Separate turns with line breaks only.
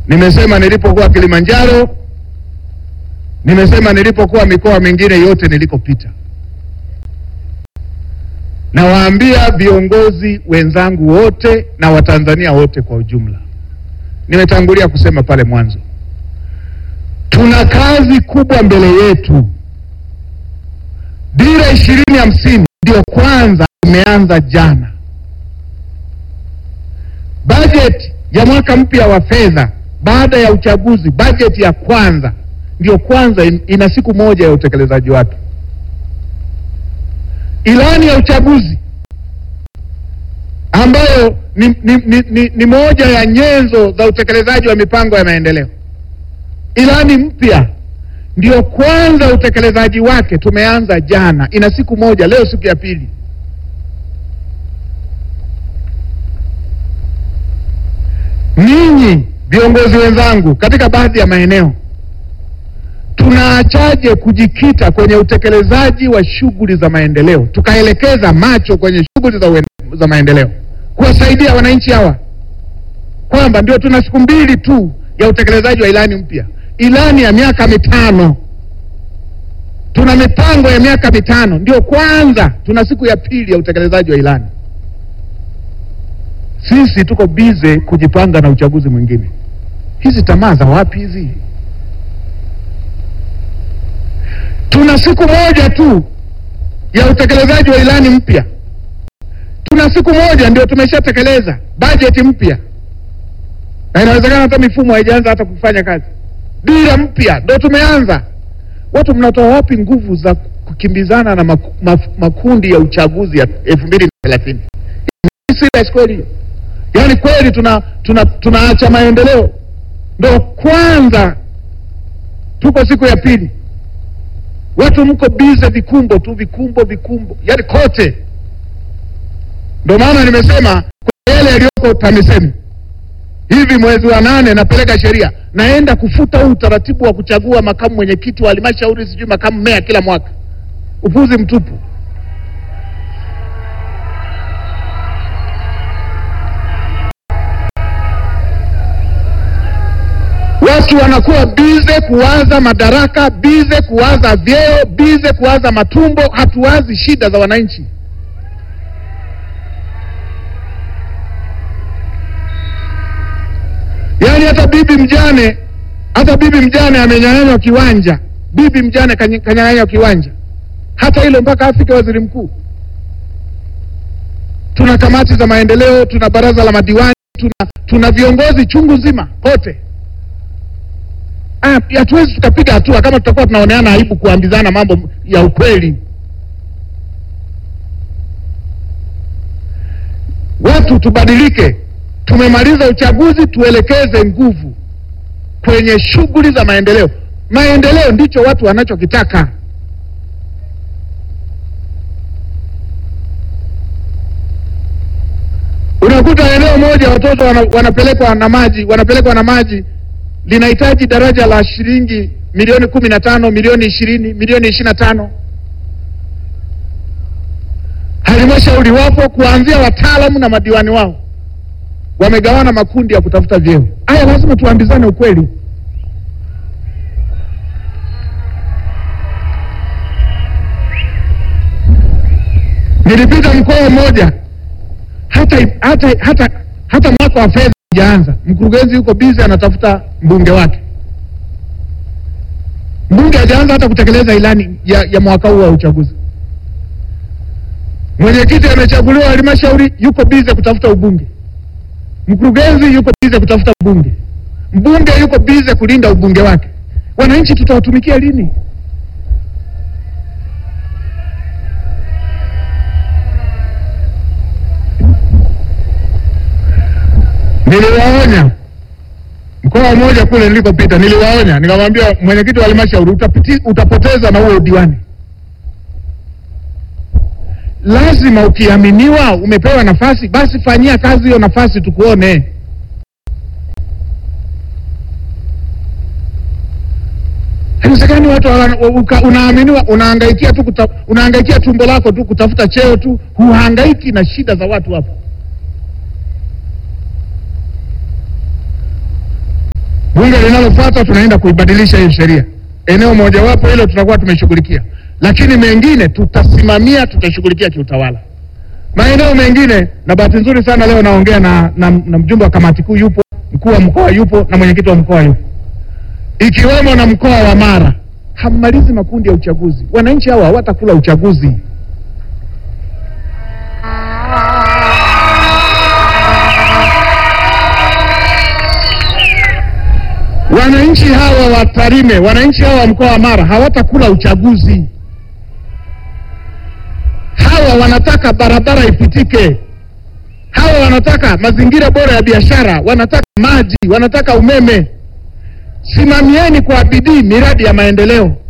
Nimesema nilipokuwa Kilimanjaro, nimesema nilipokuwa mikoa mingine yote nilikopita. Nawaambia viongozi wenzangu wote na Watanzania wote kwa ujumla, nimetangulia kusema pale mwanzo, tuna kazi kubwa mbele yetu. Dira ishirini hamsini ndio kwanza imeanza jana. Bajeti ya mwaka mpya wa fedha baada ya uchaguzi, bajeti ya kwanza ndio kwanza in, ina siku moja ya utekelezaji wake. Ilani ya uchaguzi ambayo ni, ni, ni, ni, ni moja ya nyenzo za utekelezaji wa mipango ya maendeleo. Ilani mpya ndio kwanza utekelezaji wake tumeanza jana, ina siku moja, leo siku ya pili. Ninyi viongozi wenzangu, katika baadhi ya maeneo tunaachaje kujikita kwenye utekelezaji wa shughuli za maendeleo, tukaelekeza macho kwenye shughuli za, uen- za maendeleo kuwasaidia wananchi hawa, kwamba ndio tuna siku mbili tu ya utekelezaji wa ilani mpya, ilani ya miaka mitano. Tuna mipango ya miaka mitano, ndio kwanza tuna siku ya pili ya utekelezaji wa ilani. Sisi tuko bize kujipanga na uchaguzi mwingine. Hizi tamaa za wapi hizi? Tuna siku moja tu ya utekelezaji wa ilani mpya, tuna siku moja ndio tumeshatekeleza bajeti mpya, na inawezekana hata mifumo haijaanza hata kufanya kazi. Dira mpya ndo tumeanza. Watu mnatoa wapi nguvu za kukimbizana na maku, maf, makundi ya uchaguzi ya elfu mbili na thelathini? Serious kweli hiyo? Yaani kweli tuna tuna tunaacha maendeleo? Ndo kwanza tuko siku ya pili, watu mko bize vikumbo tu, vikumbo vikumbo, yaani kote. Ndo maana nimesema kwa yale yaliyoko TAMISEMI hivi mwezi wa nane napeleka sheria, naenda kufuta huu utaratibu wa kuchagua makamu mwenyekiti wa halmashauri, sijui makamu meya kila mwaka. Upuzi mtupu. Watu wanakuwa bize kuwaza madaraka, bize kuwaza vyeo, bize kuwaza matumbo, hatuwazi shida za wananchi. Yaani hata bibi mjane, hata bibi mjane amenyang'anywa kiwanja, bibi mjane kany- kanyang'anywa kiwanja, hata hilo mpaka afike waziri mkuu. Tuna kamati za maendeleo, tuna baraza la madiwani, tuna, tuna viongozi chungu zima kote. Ah, hatuwezi tukapiga hatua kama tutakuwa tunaoneana aibu kuambizana mambo ya ukweli. Watu tubadilike. Tumemaliza uchaguzi, tuelekeze nguvu kwenye shughuli za maendeleo. Maendeleo ndicho watu wanachokitaka. Unakuta eneo moja watoto wana, wanapelekwa na maji wanapelekwa na maji linahitaji daraja la shilingi milioni kumi na tano milioni ishirini milioni ishirini na tano Halmashauri wapo kuanzia wataalamu na madiwani wao wamegawana makundi ya kutafuta vyeo. Haya, lazima tuambizane ukweli. Nilipita mkoa mmoja, hata hata hata hata mwaka wa fedha hujaanza, mkurugenzi yuko bizi anatafuta mbunge wake. Mbunge hajaanza hata kutekeleza ilani ya, ya mwaka huu wa uchaguzi. Mwenyekiti amechaguliwa halmashauri, yuko bize kutafuta ubunge. Mkurugenzi yuko bize kutafuta ubunge. Mbunge yuko bize kulinda ubunge wake. Wananchi tutawatumikia lini? Niliwaonya mkoa mmoja kule nilikopita, niliwaonya nikamwambia mwenyekiti wa halmashauri, utapiti- utapoteza na huo udiwani. Lazima ukiaminiwa, umepewa nafasi, basi fanyia kazi hiyo nafasi, tukuone. Haiwezekani watu wana- uka- unaaminiwa, unahangaikia tu kuta, unahangaikia tumbo lako tu kutafuta cheo tu, huhangaiki na shida za watu hapo. Bunge linalofuata tunaenda kuibadilisha hiyo sheria. Eneo mojawapo hilo tutakuwa tumeshughulikia, lakini mengine tutasimamia, tutashughulikia kiutawala. Maeneo mengine, na bahati nzuri sana leo naongea na, na, na mjumbe wa kamati kuu yupo, mkuu wa mkoa yupo na mwenyekiti wa mkoa yupo, ikiwemo na mkoa wa Mara. Hammalizi makundi ya uchaguzi, wananchi hawa hawatakula uchaguzi. Wananchi hawa wa Tarime, wananchi hawa wa mkoa wa Mara hawatakula uchaguzi. Hawa wanataka barabara ipitike, hawa wanataka mazingira bora ya biashara, wanataka maji, wanataka umeme. Simamieni kwa bidii miradi ya maendeleo.